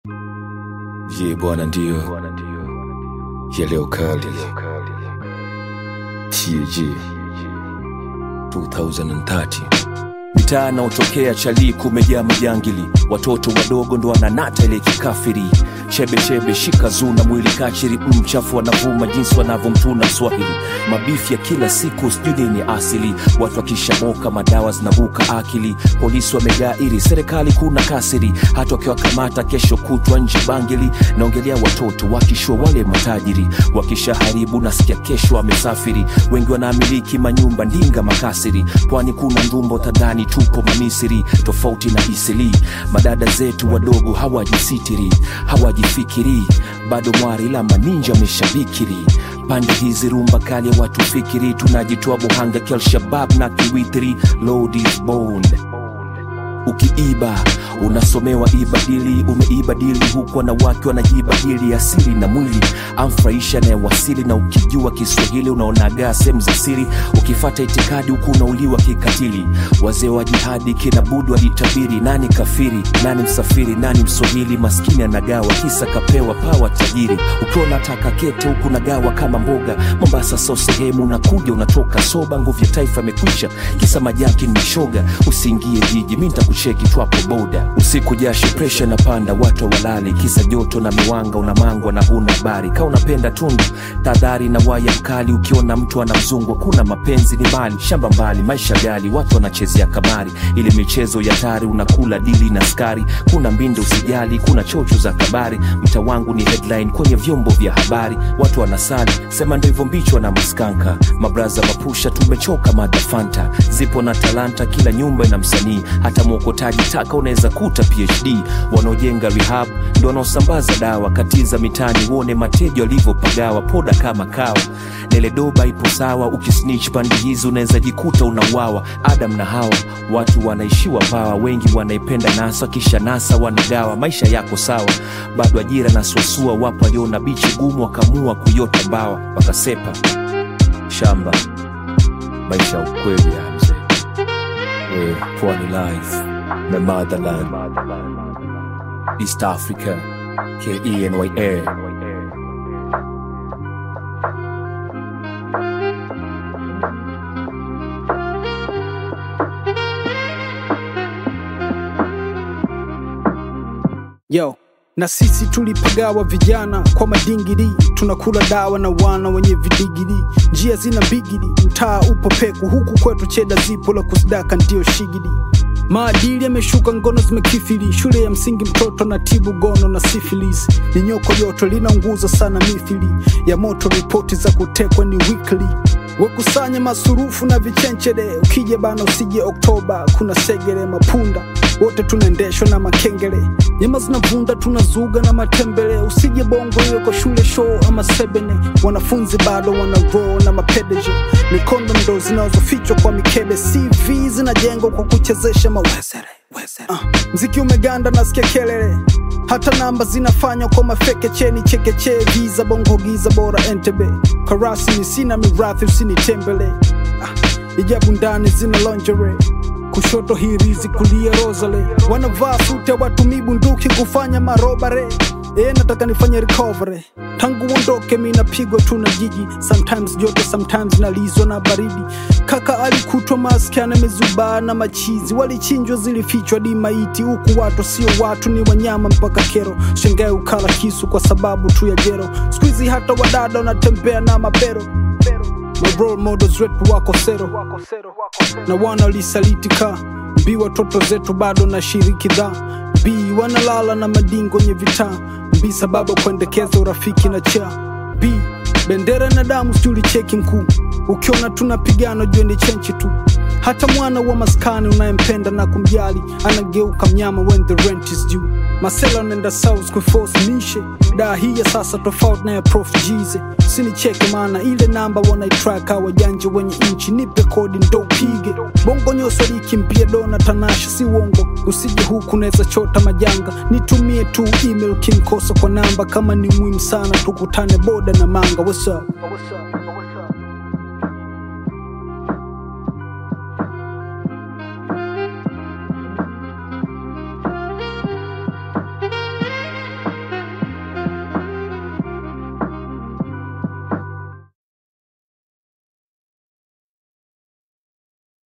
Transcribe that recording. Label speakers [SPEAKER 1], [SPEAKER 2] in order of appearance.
[SPEAKER 1] Ye bwana ndio ya leo kali TAG 2030 mitaa naotokea chali kumejaa majangili watoto wadogo ndo wananata ile kikafiri chebechebe shika zuna mwili kachiri mchafu wanavuma jinsi wanavyomtuna mswahili mabifi ya kila siku sijui nini asili watu wakishamoka madawa zinabuka akili polisi wamejaa iri serikali kuna kasiri hata wakiwakamata kesho kutwa nje bangili naongelea watoto wakishua wale matajiri wakishaharibu nasikia kesho wamesafiri wengi wanaamiliki manyumba ndinga makasiri pwani kuna ndumbo tadhani tupo mamisiri tofauti na isili madada zetu wadogo hawajisitiri hawajifikiri bado mwari la maninja ameshabikiri pande hizi rumba kali ya watu fikiri tunajitoa buhanga kialshabab na kiwitiri Lord is bold ukiiba unasomewa ibadili umeibadili huku wanawake wanajibadili asili na mwili amfurahisha anayewasili na ukijua kiswahili unaonagaa sehemu za siri ukifata itikadi huku unauliwa kikatili wazee wa jihadi kina budu alitabiri nani kafiri nani msafiri nani mswahili maskini anagawa kisa kapewa pawa tajiri ukiwa unataka kete huku nagawa kama mboga mombasa so sehemu unakuja unatoka soba nguvu ya taifa imekwisha kisa majaki ni shoga usiingie jiji mi ntakucheki twapo boda usiku jasho presha na panda watu walali kisa joto na miwanga unamangwa na huna habari ka unapenda tundu tadhari na waya mkali ukiona mtu anamzungwa kuna mapenzi ni mali shamba mbali maisha gali watu wanachezea kamari ili michezo ya tari unakula dili na skari kuna mbinde usijali kuna chocho za kabari mta wangu ni headline kwenye vyombo vya habari watu wanasali sema ndo hivyo mbichwa na maskanka mabraza mapusha tumechoka madafanta zipo na talanta kila nyumba ina msanii hata mwokotaji taka unaweza kuta phd wanaojenga rehab ndo wanaosambaza dawa katiza mitani uone mateja walivyopagawa poda kama kawa neledoba ipo sawa ukisnich pandi hizi unaweza jikuta unauawa adam na hawa watu wanaishiwa pawa wengi wanaipenda nasa kisha nasa wanagawa maisha yako sawa bado ajira na suasua wapo waliona bichi gumu wakamua kuyota mbawa wakasepa shamba maisha ya ukweli ya mzee we pwani life my motherland east africa kenya
[SPEAKER 2] yo na sisi tulipagawa vijana kwa madingiri tunakula dawa na wana wenye vidigiri njia zina bigidi mtaa upo peku huku kwetu cheda zipo la kusidaka ndio shigidi maadili yameshuka ngono zimekifili shule ya msingi mtoto na tibu gono na sifilis ni nyoko yoto linaunguza sana mithili ya moto ripoti za kutekwa ni weekly wekusanya masurufu na vichenchede ukija bana usije oktoba kuna segere mapunda wote tunaendeshwa na makengele nyama zinavunda tunazuga na matembele usije bongo iwe kwa shule show ama sebene wanafunzi bado wana roll na mapedeje mikondo ndo zinazofichwa kwa mikebe cv zinajengwa kwa kuchezesha mawezere wezere. Uh, mziki umeganda nasikia kelele hata namba zinafanywa kwa mafeke cheni chekeche giza bongo giza bora entebe karasini sina mirathi usinitembele uh, ijabu ndani zina lingerie kushoto hirizi kulia rosale wanavaa sute watumii bunduki kufanya marobare e nataka nifanye recovery tangu uondoke mi napigwa tu na jiji sometimes joto sometimes nalizwa na baridi kaka alikutwa maski amezubaa na machizi walichinjwa zilifichwa di maiti huku watu sio watu ni wanyama mpaka kero shengae ukala kisu kwa sababu tu ya jero skuizi hata wadada wanatembea na mabero My role models wetu wako sero na wana walisalitika mbi watoto zetu bado na shiriki dha b wanalala na madingo nye vitaa mbi sababu kuendekeza urafiki na cha b bendera na damu sijuli cheki mkuu ukiona tunapigana jue ni chenchi tu hata mwana wa maskani unayempenda na kumjali anageuka mnyama when the rent is due masela unaenda south kuforce mishe daa hii ya sasa tofauti na ya prof jize sinicheke maana ile namba wanaitraka wajanja wenye nchi nipe kodi ndo upige bongo nyoso likimpia dona tanasha si uongo usije huku naweza chota majanga nitumie tu email kinkosa kwa namba kama ni muhimu sana tukutane boda na manga what's up? What's up?